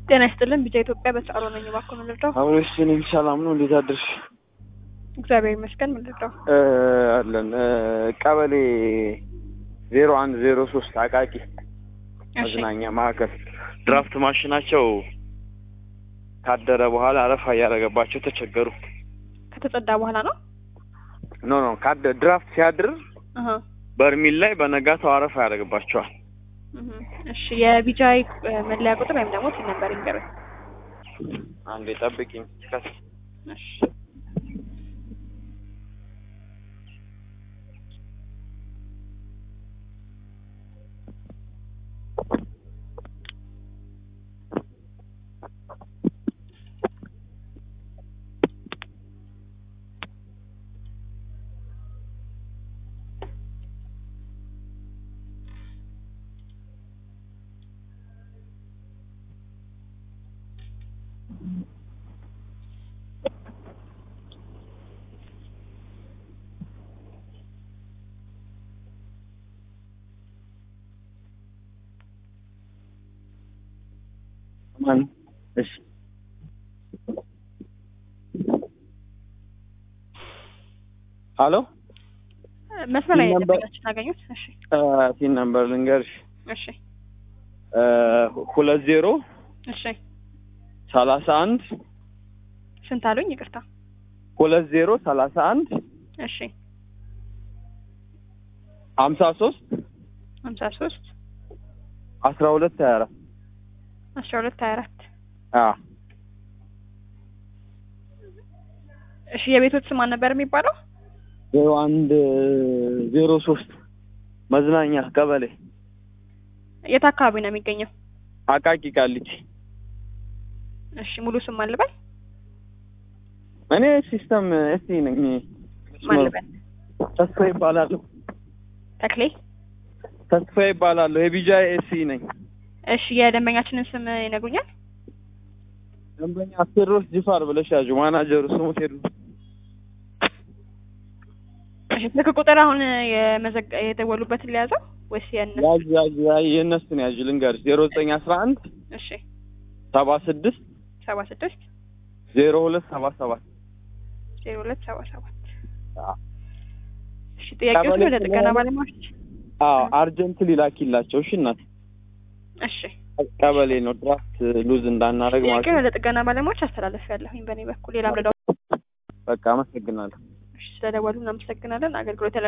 ጤና ይስጥልን ቢጫ ኢትዮጵያ በሰዓሩ ነኝ። እባክዎ ምን ልርዳው? አብሮሽ እኔም ሰላም ነው። እንዴት አደርሽ? እግዚአብሔር ይመስገን። ምን ልርዳው? እ አለን እ ቀበሌ ዜሮ አንድ ዜሮ ሶስት አቃቂ እሺ መዝናኛ ማዕከል ድራፍት ማሽናቸው ካደረ በኋላ አረፋ እያደረገባቸው ተቸገሩ። ከተጸዳ በኋላ ነው። ኖ ኖ ካደ ድራፍት ሲያድር አሀ በርሚል ላይ በነጋታው አረፋ ያደርግባቸዋል። እህ እሺ የቢጃይ እ መለያ ቁጥር ወይም ደግሞ ሲል ነበር ይንገሩኝ። አንዴ ጠብቂኝ። ከስ እሺ ማን? እሺ ሀሎ መስመር ላይ ሲል ነበር- ደንበኛችን አገኙት። እሺ ሲን ነምበር ልንገርሽ እሺ እ ሁለት ዜሮ እሺ ሰላሳ አንድ ስንት አሉኝ? ይቅርታ። ሁለት ዜሮ ሰላሳ አንድ እሺ ሀምሳ ሶስት ሀምሳ ሶስት አስራ ሁለት ሀያ አራት አስራ ሁለት ሀያ አራት አዎ እሺ የቤቶት ስም ማን ነበር የሚባለው? ዜሮ አንድ ዜሮ ሶስት መዝናኛ ቀበሌ የት አካባቢ ነው የሚገኘው? አቃቂ ቃሊቲ። እሺ ሙሉ ስም ማን ልበል? እኔ ሲስተም እስቲ ነኝ። ማን ልበል? ተስፋ ይባላለሁ። ተክሌ። ተስፋ ይባላለሁ። የቢጃ ኤሲ ነኝ። እሺ የደንበኛችንን ስም ይነግሩኛል? ደንበኛ ቴድሮስ ጅፋር ብለሽ ያዡ። ማናጀሩ ስሙ ቴድሮስ። እሺ ስልክ ቁጥር አሁን የመዘጋ የደወሉበትን ሊያዘው ወይስ የእነሱ? ያዥ ያዥ ያዥ የእነሱን ያዥ ልንገርሽ። ዜሮ ዘጠኝ አስራ አንድ እሺ ሰባ ስድስት ሰባ ስድስት ዜሮ ሁለት ሰባ ሰባት ዜሮ ሁለት ሰባ ሰባት አዎ። እሺ ጥያቄዎች ቀበሌ ወደ ጥገና ስለሆነ- ባለሙያዎች አዎ አርጀንት ሊላኪላቸው። እሺ እናት እሺ ቀበሌ ነው ድራፍት ሉዝ እንዳናደርግ ማለት ጥያቄ ነው። ወደ ጥገና ባለሙያዎች አስተላለፍ ያለሁኝ በእኔ በኩል ሌላ ምረዳው በቃ አመሰግናለሁ። እሺ ስለደወሉ እናመሰግናለን አገልግሎት